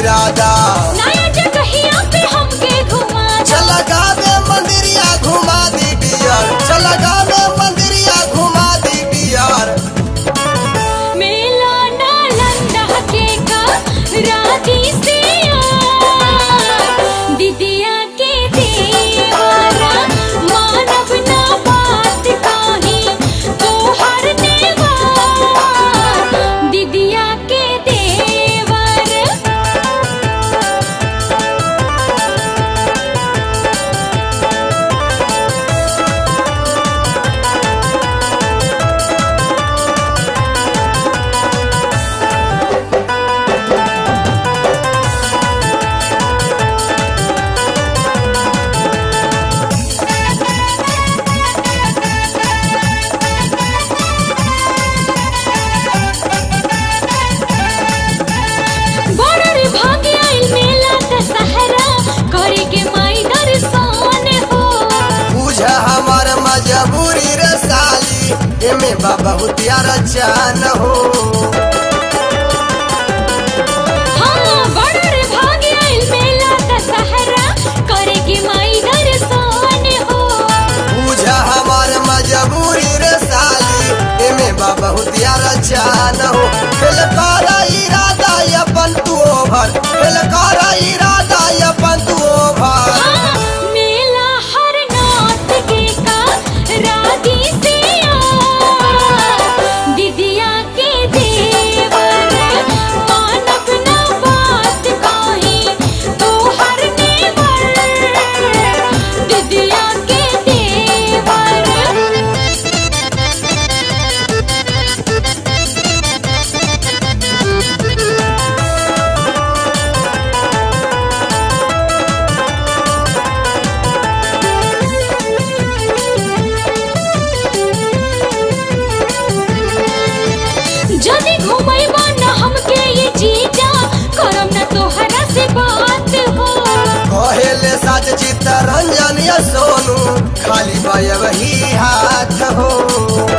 इरादा नया जगहिया पे हमके घुमा दा चल गावे मंदिरिया घुमा दी डियर चल गावे मंदिरिया घुमा दी डियर मेला नालंदा के का राती से यार दीदिया के देवारा मानव ना बात काहे तो हर देवार दीदिया के देवर बॉर्डर भागे आइल मेला दशहरा करे के माई दर्शन हो बुझ हमार मजबूरी रे साली एमे बा बहुत यार जान हो हाँ बॉर्डर भागे आइल मेला दशहरा करे के माई दर्शन हो बुझ हमार मजबूरी रे साली एमे बा बहुत यार जान हो फेल कर इरादा अपन तू ओभर फेल कर इरादा अपन तू ओभर हाँ मेला हर नाथ के का राधी से यार दीदिया के देवर मानव ना बात काहे तो हर देवर दीदिया के देवर जदी घुमैबा न हमके ये जीजा करम न तोहरा से बात हो कहेले सच चित्त रंजन या सोनू खाली बय वही हाथ हो